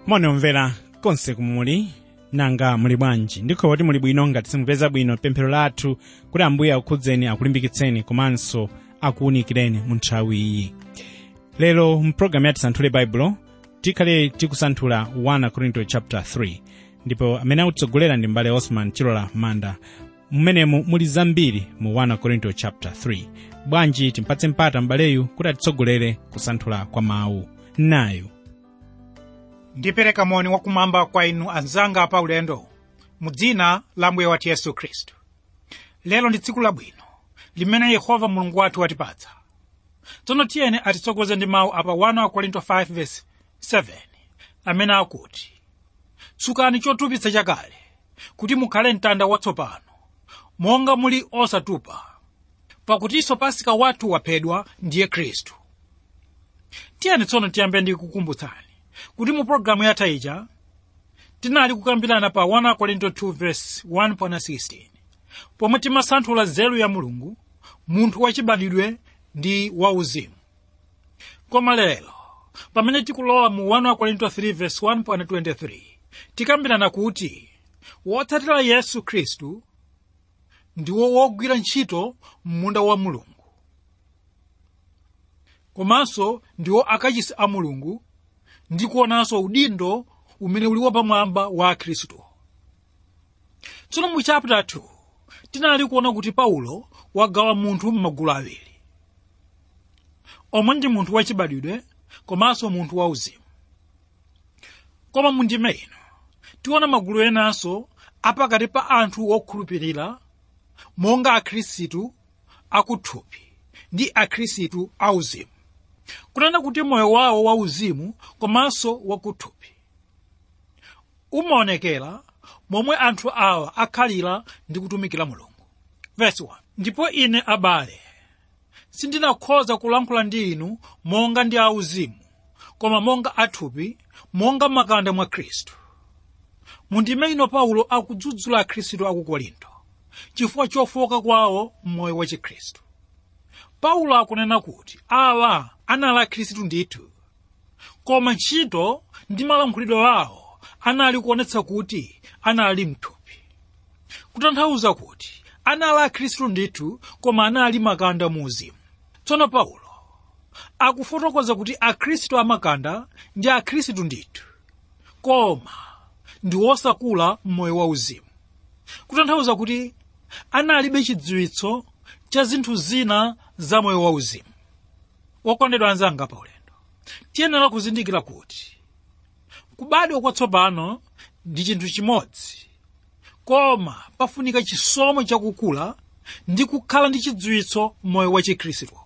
mone omvera konse kumuli nanga muli bwanji ndikho kuti muli bwino ngati simupeza bwino pemphero lathu kuti ambuye akukhudzeni akulimbikitseni komanso akuwunikireni mu nthawi iyi lero mpulogalamu ya tisanthule baibulo tikhale tikusanthula 1 korinto chapter 3 ndipo amene akutsogolera ndi mbale osman chilola manda mmenemu muli zambiri mu 1 korinto chapter 3 bwanji timpatse mpata mbaleyu kuti atitsogolere kusanthula kwa mawu nayu ndipereka moni wakumwamba kwa inu anzanga pa ulendo mu dzina la mbuye wathu yesu khristu lero ndi tsiku labwino limene yehova mulungu wathu watipatsa tsono tiyeni atitsogoze ndi mawu apa 1 korinto 5:7 amene akuti tsukani chotupitsa chakale kuti mukhale mtanda watsopano monga muli osatupa pakutinso pasika wathu waphedwa ndiye khristu tiyeni tsono tiyambe ndi kukumbutsani kuti mu pologalamu yatha ija tinali kukambirana pa 1 korinto 2:1-16 pomwe timasanthula nzeru ya mulungu munthu wachibadwidwe ndi wauzimu koma lero pamene tikulowa mu 1 korinto 3:1-23 tikambirana kuti wotsatira yesu khristu ndiwo wogwira ntchito m'munda wa mulungu komanso ndiwo akachisi a mulungu ndi kuonanso udindo umene uli wapamwamba wa khristu tsono mu chapter 2 tinali kuona kuti paulo wagawa munthu m'magulu awiri omwe ndi munthu wachibadwidwe komanso munthu wauzimu koma mu ndime ino tiona magulu enanso apakati pa anthu okhulupirira monga akhristu akuthupi ndi akhristu auzimu kunena kuti moyo wawo wauzimu komanso wakuthupi umaonekera momwe anthu awa akhalira ndi kutumikira mulungu Verse 1. ndipo ine abale sindinakhoza kulankhula ndi inu monga ndi auzimu koma monga athupi monga makanda mwa khristu mundime ino paulo akudzudzula akhristu aku korinto chifukwa chofoka kwawo m'moyo wa chikhristu paulo akunena kuti awa anali akhristu ndithu koma ntchito ndi malankhulidwe awo anali kuonetsa kuti anali mthupi kutanthauza kuti anali akhristu ndithu koma anali makanda mu uzimu tsono paulo akufotokoza kuti akhristu amakanda ndi akhristu ndithu koma ndi wosakula m'moyo wa uzimu kutanthauza kuti analibe chidziwitso cha zinthu zina za moyo wauzimu wokondedwa anzanga pa ulendo tiyenera kuzindikira kuti kubadwa kwatsopano ndi chinthu chimodzi koma pafunika chisomo chakukula ndi kukhala ndi chidziwitso moyo wa chikhristu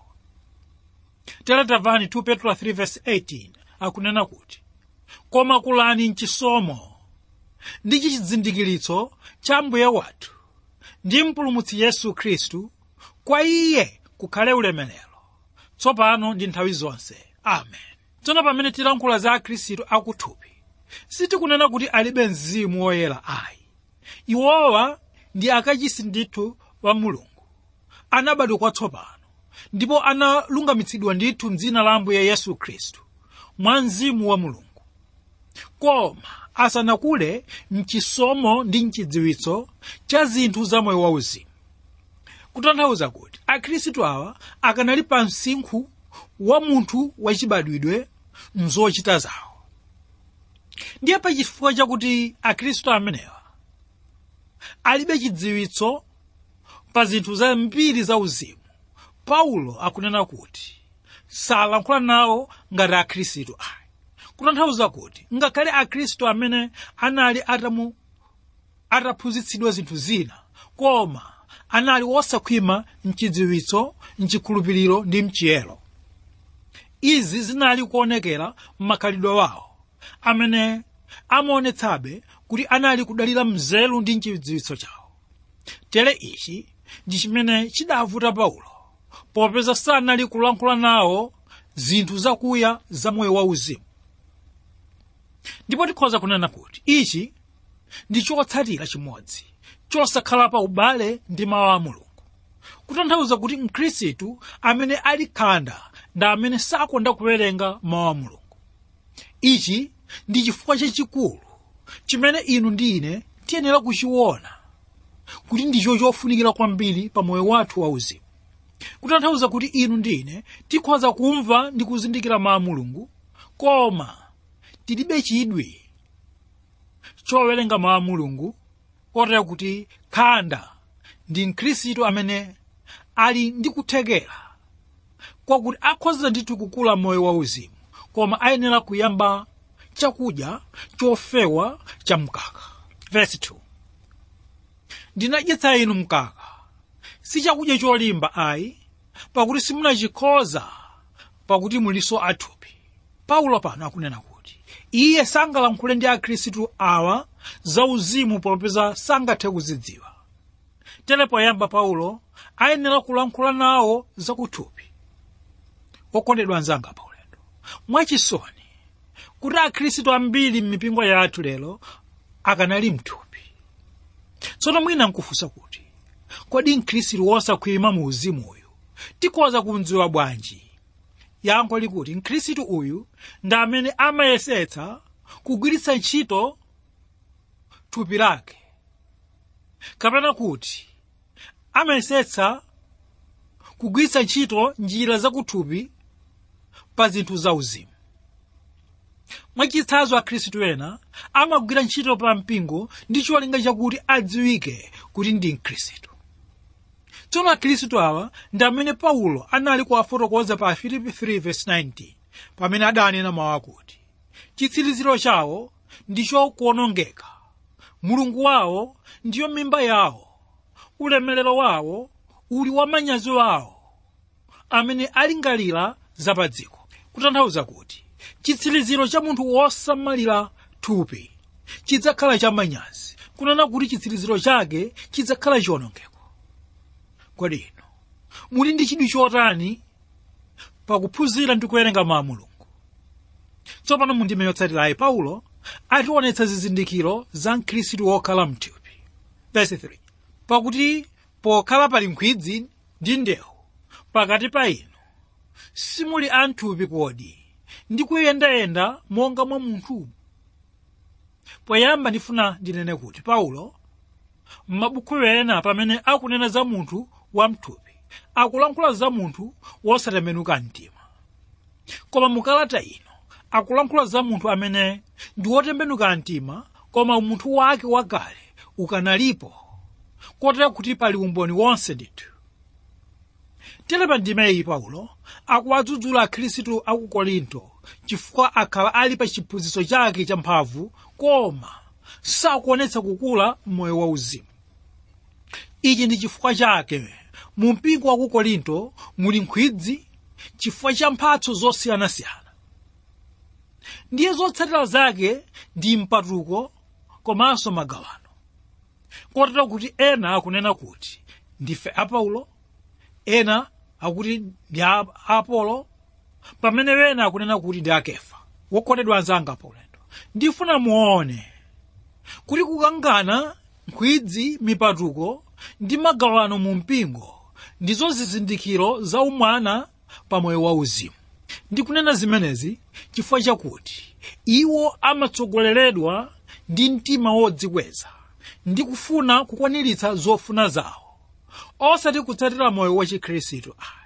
teletavani 2 petro 3:18 akunena kuti koma kulani mchisomo ndi chizindikiritso cha mbuye wathu ndi mpulumutsi yesu khristu kwa iye kukhale ulemerero tsopano ndi nthawi zonse amen tsono pamene tilankhula za akhristu akuthupi sitikunena kuti alibe mzimu woyera ayi iwowa ndi akachisi ndithu wa mulungu anabadwa kwatsopano ndipo analungamitsidwa ndithu mdzina la ambuye yesu khristu mwa mzimu wa mulungu koma asanakule mchisomo ndi mchidziwitso cha zinthu za moyo wauzimu kutanthauza kuti akhristu awa akanali pa msinkhu wa munthu wachibadwidwe mzochita zawo ndiye pachifukwa chakuti akhristu amenewa alibe chidziwitso pa zinthu zambiri za uzimu paulo akunena kuti salankhula nawo ngati akhristu ayi kutanthauza kuti ngakhale akhristu amene anali atamu ataphunzitsidwa zinthu zina koma anali wosakhwima mchidziwitso mchikhulupiriro ndi mchiyero izi zinali kuonekera m'makhalidwe wawo amene amaonetsabe kuti anali kudalira mzelu ndi mchidziwitso chawo tere ichi ndi chimene chidavuta paulo popeza sanali kulankhula nawo zinthu zakuya za moyo wauzimu ndipo tikhoza kunena kuti ichi ndi chotsatira chimodzi chosakhala pa ubale ndi mawu a mulungu kutanthauza kuti mkhristu amene ali khanda ndi amene sakonda kuwerenga mawu a mulungu ichi ndi chifukwa chachikulu chimene inu ndi ine tiyenera kuchiona kuti ndicho chofunikira kwambiri pa moyo wathu wauzimu kutanthauza kuti inu ndi ine tikhoza kumva ndi kuzindikira mawu a mulungu koma tilibe chidwi chowerenga mawu a mulungu kotera kuti khanda ndi mkhristu amene ali ndi kuthekera kwakuti akhoza ndithu kukula moyo wauzimu koma ayenera kuyamba chakudya chofewa cha mkaka verse 2 ndinadyetsa inu mkaka si chakudya cholimba ayi pakuti simunachikhoza pakuti muliso athupi paulo pano akunena kuti iye sangalankhule ndi akhristu awa zauzimu popeza sangathe kuzidziwa tere poyamba paulo ayenera kulankhula nawo zakuthupi okondedwa anzanga paulendo mwachisoni kuti akhristu ambiri m'mipingo yathu lero akanali mthupi tsono mwina nkufunsa kuti kodi mkhristu wosakhwima mu uzimu uyu tikhoza kumdziwa bwanji yankho likuti mkhristu uyu ndi amene amayesetsa kugwiritsa ntchito thupi lake kapena kuti amayesetsa kugwiritsa ntchito njira zakuthupi pa zinthu zauzimu mwachitsanzo akhristu ena amagwira ntchito pa mpingo ndi cholinga chakuti adziwike kuti ndi mkhristu tsono akhristu awa ndi amene paulo anali kuwafotokoza pa filipi 3:19 pamene adanena mawu akuti chitsiriziro chawo ndicho kuonongeka mulungu wawo ndiyo mimba yawo ulemerero wawo uli wamanyazi wawo amene alingalira zapadziko kutanthauza kuti chitsiriziro cha munthu wosamalira thupi chidzakhala chamanyazi kunena kuti chitsiriziro chake chidzakhala chiwonongeko kodi ino muli ndi chidwi chotani pakuphunzira ndi kuwerenga mawu a mulungu tsopano mundime yotsatirayi paulo ationetsa zizindikiro za mkhristu wokhala mthupi verse 3 pakuti pokhala pali nkhwidzi ndi ndewu pakati pa inu simuli anthupi kodi ndi kuyendayenda monga mwa munthu poyamba ndifuna ndinene kuti paulo m'mabuku ena pamene akunena za munthu wamthupi akulankhula za munthu wosatembenuka mtima koma mukalata ino akulankhula za munthu amene ndi wotembenuka mtima koma umunthu wake wakale ukanalipo kotera kuti pali umboni wonse ndithu tere pa ndimeyi paulo akuwadzudzula akhristu aku korinto chifukwa akhala ali pa chiphunzitso chake cha mphamvu koma sakuonetsa kukula m'moyo wauzimu ichi ndi chifukwa chake mu mpingo wa ku korinto muli nkhwidzi chifukwa cha mphatso zosiyanasiyana ndiye zotsatira zake ndi mpatuko komanso magawano kotero kuti ena akunena kuti ndife apaulo ena akuti ndi a apolo pamene ena akunena kuti ndi akefa wokondedwa anzanga paulendo ndifuna muone kuti kukangana nkhwidzi mipatuko ndi magawano mu mpingo ndizo zizindikiro za umwana pa moyo wauzimu ndikunena zimenezi chifukwa chakuti iwo amatsogoleredwa ndi mtima wodzikweza ndi kufuna kukwaniritsa zofuna zawo osati kutsatira moyo wa chikhristu ayi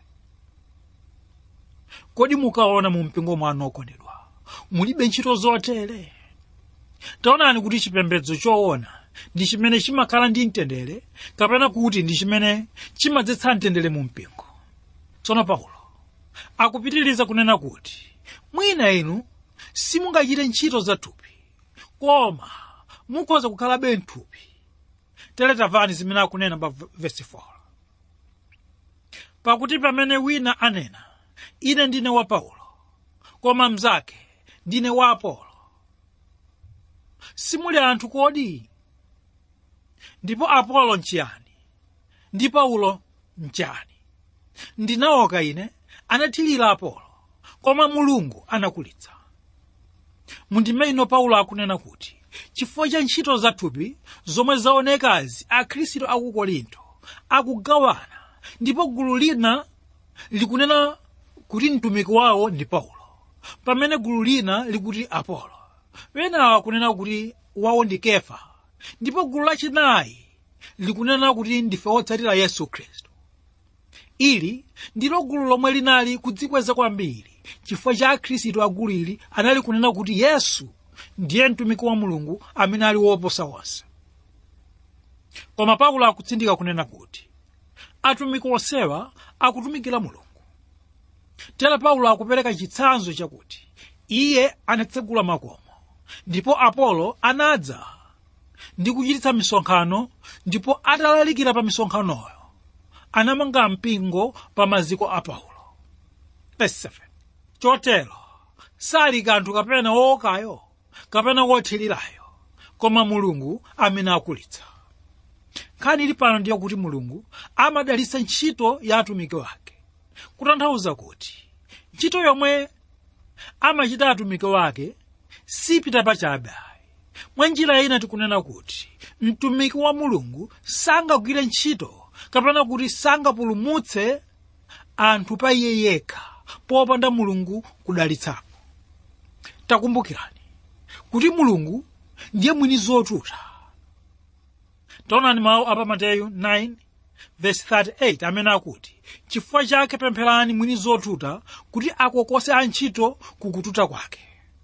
kodi mukaona mu mpingo mwanu okondedwa mulibe ntchito zotere taonani kuti chipembedzo choona ndi chimene chimakhala ndi mtendere kapena kuti ndi chimene chimadzetsa mtendere mu mpingo tsono paulo akupitiriza kunena kuti mwina inu simungachite ntchito za thupi koma mukhoza kukhalabe mthupi tere tamvani zimene akunena pa vesi 4 pakuti pamene wina anena ine ndine wa paulo koma mnzake ndine wa apolo simuli anthu kodi ndipo apolo nchiyani ndi paulo nchiyani ndinaoka ine anathirira apolo koma mulungu anakulitsa mundime ino paulo akunena kuti chifukwa cha ntchito zathupi zomwe zaonekazi akhristu aku korinto akugawana ndipo gulu lina likunena kuti mtumiki wawo ndi paulo pamene gulu lina likuti apolo wenawa kunena kuti wawo ndi kefa ndipo gulu lachinayi likunena kuti ndife otsatira yesu khristu ili ndilo gulu lomwe linali kudzikweza kwambiri chifukwa cha akhristu a gulu ili anali kunena kuti yesu ndiye mtumiki wa mulungu amene ali woposa onse koma paulo akutsindika kunena kuti atumiki onsewa akutumikira mulungu tera paulo akupereka chitsanzo chakuti iye anatsegula makomo ndipo apolo anadza ndi kuchititsa misonkhano ndipo atalalikira pa misonkhanoyo anamanga mpingo pa maziko a paulo Verse 7. chotero sali kanthu kapena wokayo kapena wothirirayo koma mulungu amene akulitsa nkhani ili pano ndiye kuti mulungu amadalitsa ntchito ya atumiki wake kutanthauza kuti ntchito yomwe amachita atumiki wake sipita pachabe mwa njira ina tikunena kuti mtumiki wa mulungu sangagwire ntchito kapena kuti sangapulumutse anthu pa iye yekha popanda mulungu kudalitsapo takumbukirani kuti mulungu ndiye mwini zotuta taonani mawu apa mateyu 9 verse 38 amene akuti chifukwa chake pempherani mwini zotuta kuti akokose antchito kukututa kwake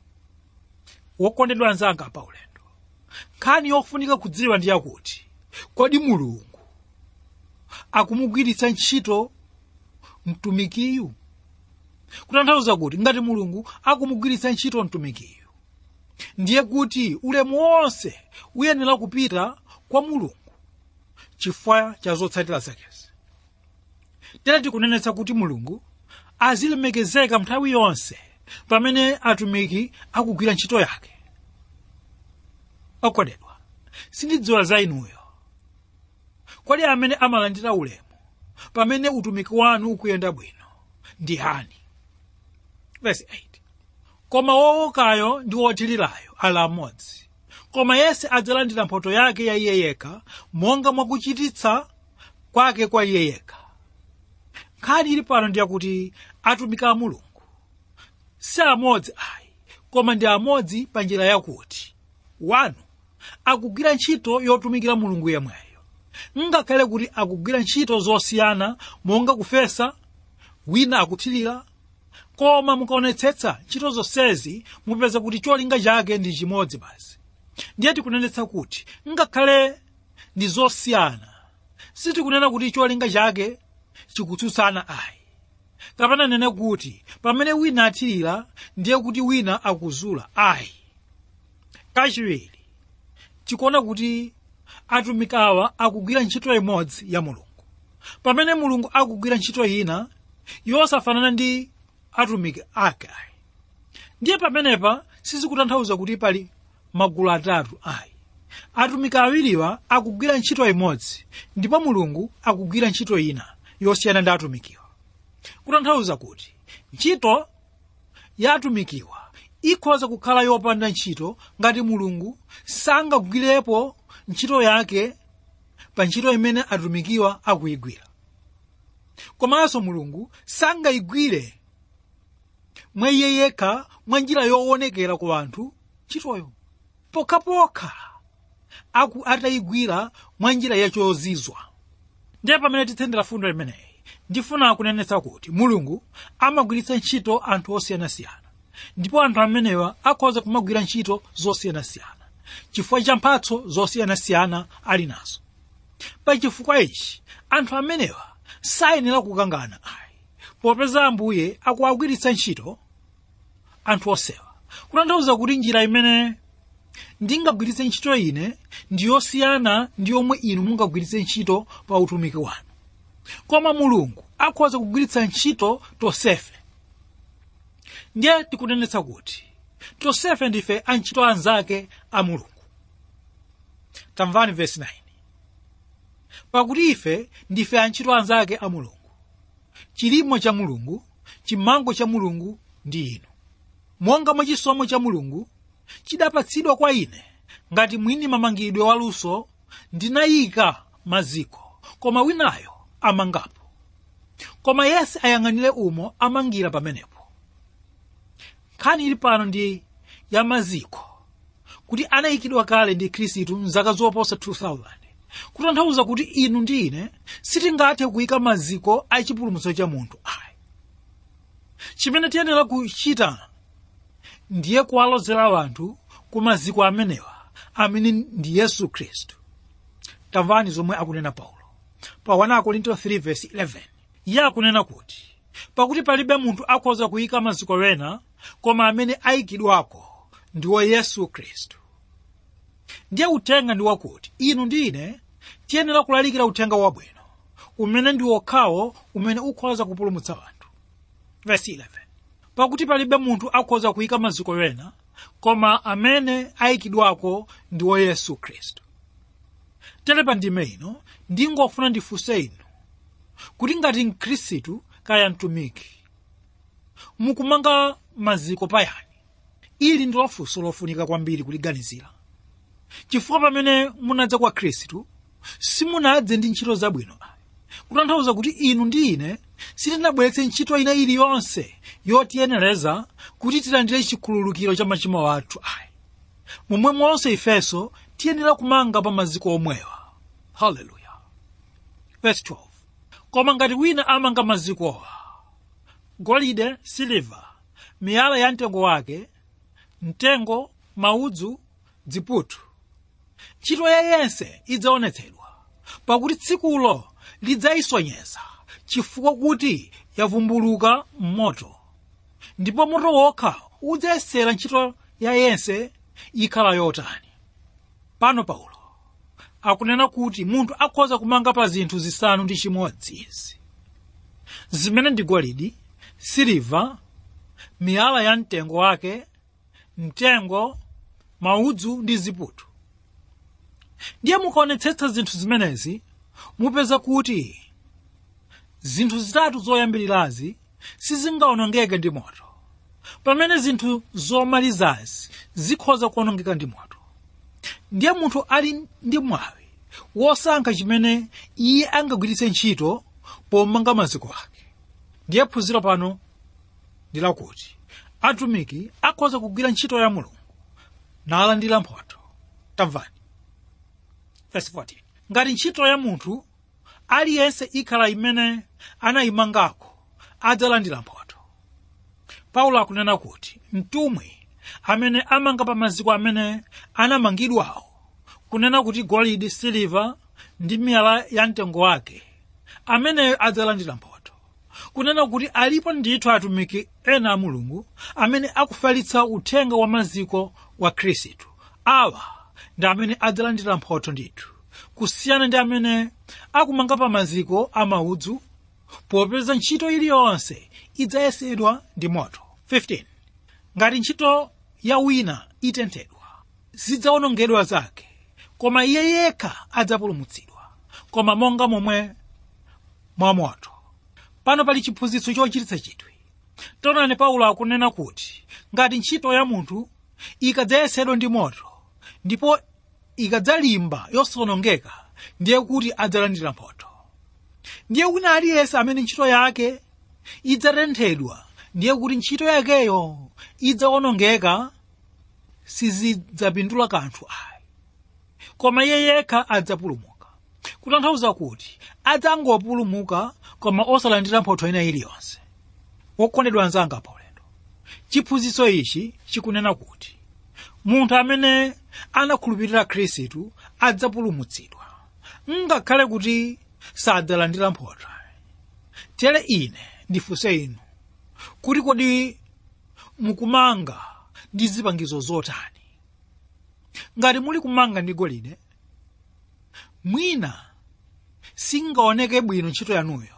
wokondedwa anzanga pa ulendo nkhani yofunika kudziwa ndi yakuti kodi mulungu akumugwiritsa ntchito mtumikiyu kutanthauza kuti ngati mulungu akumugwiritsa ntchito mtumikiyu ndiye kuti ulemu wonse uyenera kupita kwa mulungu chifukwa cha zotsatira zakezi tere tikunenetsa kuti mulungu azilemekezeka nthawi yonse pamene atumiki akugwira ntchito yake okondedwa sindidziwa za inuyo kodi amene amalandira ulemu pamene utumiki wanu ukuyenda bwino ndi hani verse 8 koma wowokayo ndi wothirirayo ali amodzi koma yense adzalandira mphotho yake ya iye yekha monga mwakuchititsa kwake kwa iye yekha nkhani ili pano ndiyakuti atumiki a mulungu si amodzi ayi koma ndi amodzi pa njira yakuti wanu akugwira ntchito yotumikira mulungu yemweyo ngakhale kuti akugwira ntchito zosiyana monga kufesa wina akuthirira koma mukaonetsetsa ntchito zonsezi mupeza kuti cholinga chake ndi chimodzi basi ndiye tikunenetsa kuti ngakhale ndi zosiyana sitikunena kuti cholinga chake chikutsutsana ayi kapena nene kuti pamene wina athirira ndiye kuti wina akuzula ayi kachiwiri tikuona kuti atumiki awa akugwira ntchito imodzi ya mulungu pamene mulungu akugwira ntchito ina yosafanana ndi atumiki ake ayi ndiye pamenepa sizikutanthauza kuti pali magulu atatu ayi atumiki awiriwa akugwira ntchito imodzi ndipo mulungu akugwira ntchito ina yosiyana ndi atumikiwa kutanthauza kuti ntchito ya atumikiwa ikhoza kukhala yopanda ntchito ngati mulungu sangagwirepo ntchito yake pa ntchito imene atumikiwa akuyigwira komanso mulungu sangayigwire mwa iye yekha mwa njira yoonekera ku anthu ntchitoyo pokhapokha aku atayigwira mwa njira yachozizwa ndiye pamene titsendera fundo imeneyi ndifuna kunenetsa kuti mulungu amagwiritsa ntchito anthu osiyanasiyana ndipo anthu amenewa akhoza kumagwira ntchito zosiyanasiyana chifukwa cha mphatso zosiyanasiyana ali nazo pa chifukwa ichi anthu amenewa sayenera kukangana ayi popeza ambuye akuwagwiritsa ntchito anthu osewa kutanthauza kuti njira imene ndingagwiritse ntchito ine ndi yosiyana ndi yomwe inu mungagwiritse ntchito pa utumiki wanu koma mulungu akhoza kugwiritsa ntchito tonsefe ndiye tikunenetsa kuti tonsefe ndife antchito anzake a mulungu tamvani vesi 9 pakuti ife ndife antchito anzake a mulungu chilimo cha mulungu chimango cha mulungu ndi inu monga mwa chisomo cha mulungu chidapatsidwa kwa ine ngati mwini mamangidwe waluso ndinayika maziko koma winayo amangapo koma yense ayang'anire umo amangira pamenepo nkhani ili pano ndi ya maziko kuti anayikidwa kale ndi khristu mzaka zoposa 2000 kutanthauza kuti inu ndi ine sitingathe kuyika maziko a chipulumutso cha munthu ayi chimene tiyenera kuchita ndiye kuwalozera anthu ku maziko amenewa amene ndi yesu khristu tamvani zomwe akunena paulo pa 1 korinto 3:11 iye akunena kuti pakuti palibe munthu akhoza kuyika maziko wena koma amene ayikidwako ndiwo yesu khristu ndiye uthenga ndi wakuti inu ndi ine tiyenera kulalikira uthenga wabwino umene ndi wokhawo umene ukhoza kupulumutsa anthu verse 11 pakuti palibe munthu akhoza kuyika maziko wena koma amene ayikidwako ndiwo yesu khristu tere pa ndime ino ndingofuna ndifunse inu kuti ngati mkhristu kaya mtumiki mukumanga maziko payani ili ndi funso lofunika kwambiri kuliganizira chifukwa pamene munadza kwa khristu simunadze ndi ntchito zabwino ayi kutanthauza kuti inu ndi ine sitinabweretse ntchito ina iliyonse yotiyenereza kuti tilandire chikhululukiro cha machimo athu ayi momwe monse ifenso tiyenera kumanga pa maziko omwewa haleluya verse 12 koma ngati wina amanga mazikowa golide siliva miyala ya mtengo wake mtengo maudzu dziputu ntchito ya yense idzaonetsedwa pakuti tsikulo lidzayisonyeza chifukwa kuti yavumbuluka m'moto ndipo moto wokha udzayesera ntchito ya yense ikhala yotani pano paulo akunena kuti munthu akhoza kumanga pa zinthu zisanu ndi chimodzi izi zimene ndi golidi siliva miyala ya mtengo wake mtengo maudzu ndi ziputu ndiye mukaonetsetsa zinthu zimenezi mupeza kuti zinthu zitatu zoyambirirazi sizingaonongeke ndi moto pamene zinthu zomalizazi zikhoza kuonongeka ndi moto ndiye munthu ali ndi mwawi wosankha chimene iye angagwiritse ntchito pomanga maziko ake ndiye phunziro pano ndi lakuti atumiki akhoza kugwira ntchito ya mulungu nalandira mphotho tamvani verse 14 ngati ntchito ya munthu aliyense ikhala imene anayimangako adzalandira mphotho paulo akunena kuti mtumwi amene amanga pa maziko amene anamangidwawo kunena kuti golide siliva ndi miyala ya mtengo wake ameneyo adzalandira mphotho kunena kuti alipo ndithu atumiki ena a mulungu amene akufalitsa uthenga wa maziko wa khristu awa ndi amene adzalandira mphotho ndithu kusiyana ndi amene akumanga pa maziko a maudzu popeza ntchito iliyonse idzayesedwa ndi moto 15 ngati ntchito ya wina itenthedwa zidzawonongedwa zake koma iye yekha adzapulumutsidwa koma monga momwe mwamoto pano pali chiphunzitso chochititsa chidwi taonani paulo akunena kuti ngati ntchito ya munthu ikadzayesedwa ndi moto ndipo ikadzalimba yosawonongeka ndiye kuti adzalandira mphotho ndiye wina aliyense amene ntchito yake idzatenthedwa ndiye kuti ntchito yakeyo idzawonongeka sizidzapindula kanthu ayi koma iye yekha adzapulumuka kutanthauza kuti adzangopulumuka koma osalandira mphotho ina iliyonse wokondedwa anzanga paulendo chiphunzitso ichi chikunena kuti munthu amene anakhulupirira khristu adzapulumutsidwa ngakhale kuti sadzalandira mphotho tere ine ndifunse inu kuti kodi mukumanga ndi zipangizo zotani ngati muli kumanga ndi golide mwina singaoneke bwino ntchito yanuyo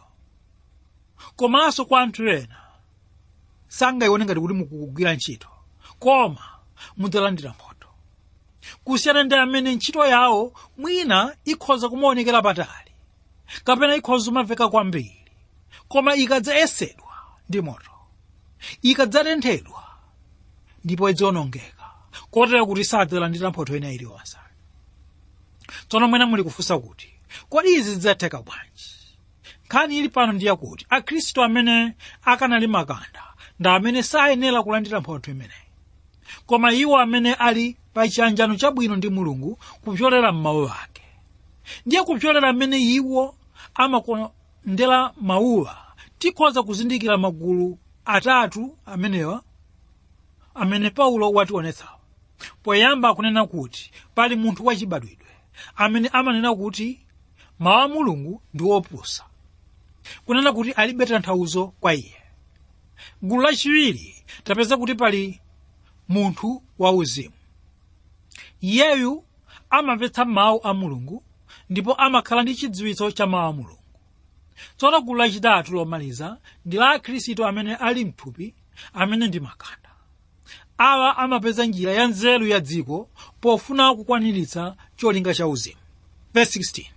komanso kwa anthu ena sangayione ngati kuti mukugwira ntchito koma mudzalandira mphotho kusiyana ndi amene ntchito yawo mwina ikhoza kumaonekera patali kapena ikhoza kumamveka kwambiri koma ikadzayesedwa ndi moto ikadzatenthedwa ndipo idzawonongeka kotero kuti sadzalandira mphotho ina iliyonse tsono mwina muli kufunsa kuti kodi izi zidzatheka bwanji nkhani ili pano ndiye kuti akhristu amene akanali makanda ndi amene sayenera kulandira mphotho imeneyi koma iwo amene ali pa chiyanjano chabwino ndi mulungu kupyolera m'mawu ake ndiye kupyolera mmene iwo amakondera mawuwa tikhoza kuzindikira magulu atatu amenewa amene paulo wationetsawo poyamba akunena kuti pali munthu wachibadwidwe amene amanena kuti mawu a mulungu ndi opusa kunena kuti alibe tanthauzo kwa iye gulu lachiwiri tapeza kuti pali munthu wauzimu iyeyu amamvetsa mawu a mulungu ndipo amakhala ndi chidziwitso cha mawu a mulungu tsono gulu lachitatu lomaliza ndi la akhristu amene ali mthupi amene ndi makanda awa amapeza njira ya nzeru ya dziko pofuna kukwaniritsa cholinga cha uzimu Verse 16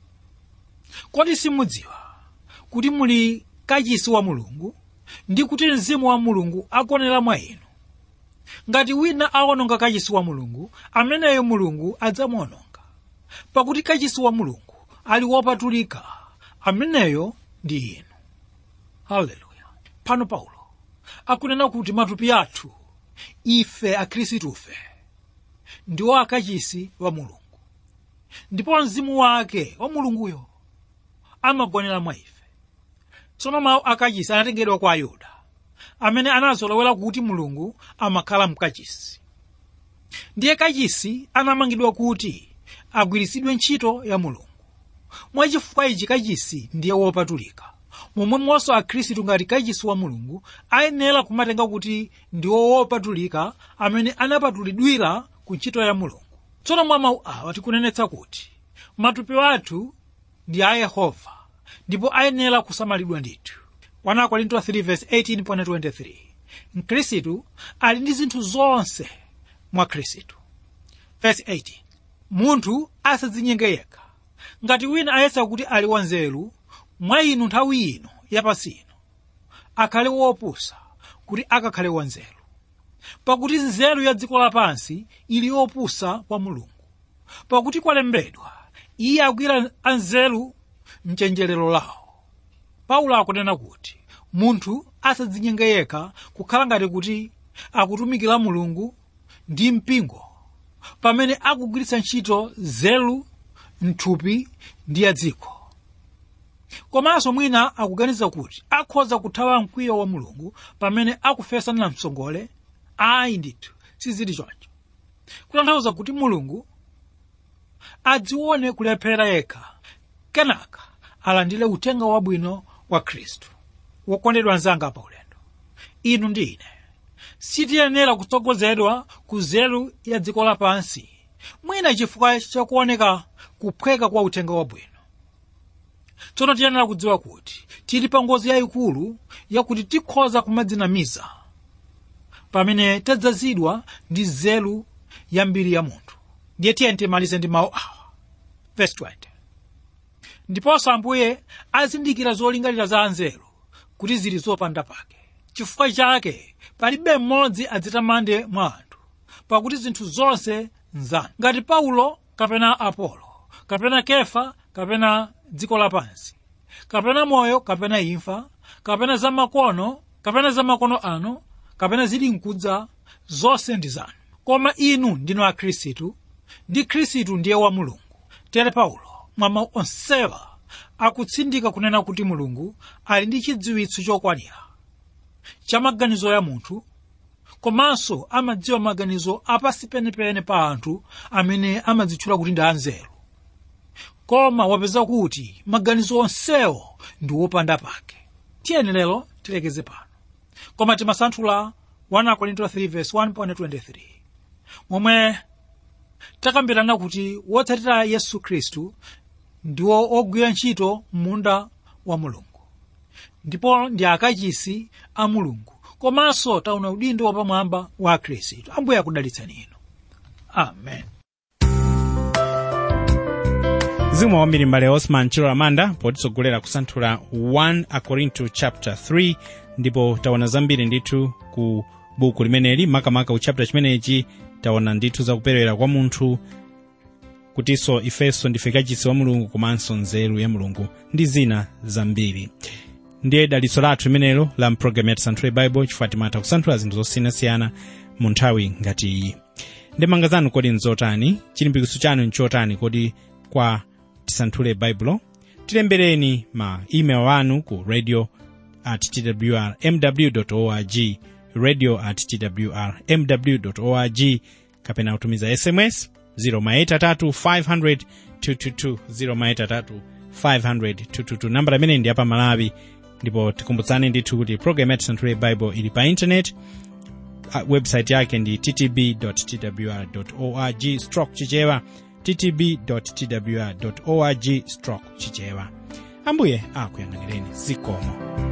kodi simudziwa kuti muli kachisi wa mulungu ndi kuti mzimu wa mulungu akonera mwa inu ngati wina awononga kachisi wa mulungu ameneyo mulungu adzamuwononga pakuti kachisi wa mulungu ali wopatulika ameneyo ndi inu haleluya pano paulo akunena kuti matupi athu ife akhristufe ndiwo akachisi wa mulungu ndipo mzimu wake wa mulunguyo amagonera mwa ife tsono mawu akachisi anatengedwa kwa ayuda amene anazolowera kuti mulungu amakhala mkachisi ndiye kachisi anamangidwa kuti agwiritsidwe ntchito ya mulungu mwachifukwa ichi kachisi ndiye wopatulika momwemonso akhristu ngati kachisi wa mulungu ayenera kumatenga kuti ndiwo wopatulika amene anapatulidwira ku ntchito ya mulungu tsono mwa mawu awa tikunenetsa kuti matupi athu ndi a yehova ndipo ayenera kusamalidwa ndithu 1 Korinto 3:18-23 mkhristu ali ndi zinthu zonse mwa khristu verse 18 munthu asadzinyenge yekha ngati wina ayesa kuti ali wanzeru mwa inu nthawi ino yapasi ino akhale wopusa kuti akakhale wanzeru pakuti nzeru ya dziko lapansi ili yopusa kwa mulungu pakuti kwalembedwa iye agwira anzeru mchenjerero lawo paulo akunena kuti munthu asadzinyenge yekha kukhala ngati kuti akutumikira mulungu ndi mpingo pamene akugwiritsa ntchito nzeru mthupi ndi ya dziko komanso mwina akuganiza kuti akhoza kuthawa mkwiyo wa mulungu pamene akufesana msongole ayi ndithu sizili choncho kutanthauza kuti mulungu adzione kulephera yekha kenaka alandire uthenga wabwino wa khristu wokondedwa anzanga pa ulendo inu ndi ine sitiyenera kutsogozedwa ku nzeru ya dziko lapansi mwina chifukwa chakuoneka kuphweka kwa uthenga wabwino tsono tiyenera kudziwa kuti tili pa ngozi yayikulu yakuti tikhoza kumadzinamiza pamene tadzazidwa ndi nzeru yambiri ya munthu ndiye tiyeni timalize ndi mawu awa verse 20 ndiponso ambuye azindikira zolingalira za anzeru kuti zili zopanda pake chifukwa chake palibe mmodzi adzitamande mwa anthu pakuti zinthu zonse nzanu ngati paulo kapena apolo kapena kefa kapena dziko lapansi kapena moyo kapena imfa kapena zamakono kapena zamakono ano kapena zili mkudza zonse ndi zanu koma inu ndinu akhristu ndi khristu ndiye wa mulungu tere paulo mwa mawu onsewa akutsindika kunena kuti mulungu ali ndi chidziwitso chokwanira cha maganizo ya munthu komanso amadziwa maganizo apasi penepene pa anthu amene amadzitchula kuti ndi anzeru koma wapeza kuti maganizo onsewo ndi wopanda pake tiyeni lero tilekeze pano koma timasanthula 1 Korinto 3:1.23 momwe takambirana kuti wotsatira yesu khristu ndiwo ogwira ntchito m'munda wa mulungu ndipo ndi akachisi a mulungu komanso taona udindo wapamwamba wa khristu ambuye akudalitsani inu amen zikomo kwambiri mbale osman chilo amanda potitsogolera kusanthula 1 akorinto chapter 3 ndipo taona zambiri ndithu ku buku limeneli makamaka ku chapter chimenechi taona ndithu zakuperewera kwa munthu kutinso ifenso ndife kachisi wa mulungu komanso nzeru ya mulungu ndi zina zambiri ndiye dalitso lathu limenelo la mpulogalamu ya tisanthule baibo chifukwa timatha kusanthula zinthu zosiyanasiyana mu nthawi ngati iyi ndemanga zanu kodi nzotani chilimbikitso chanu nchotani kodi kwa tisanthule baibulo tilembereni ma email anu ku radio at twr mw org radio at twr mw org kapena kutumiza sms 0 500 500 nambala imene ndi yapa malawi ndipo tikumbutsani ndithu kuti program ya tisanthule bible ili pa intanet uh, website yake ndi ttb twr org stroke chichewa ttb twr org stroke chichewa ambuye akuyang'anireni zikomo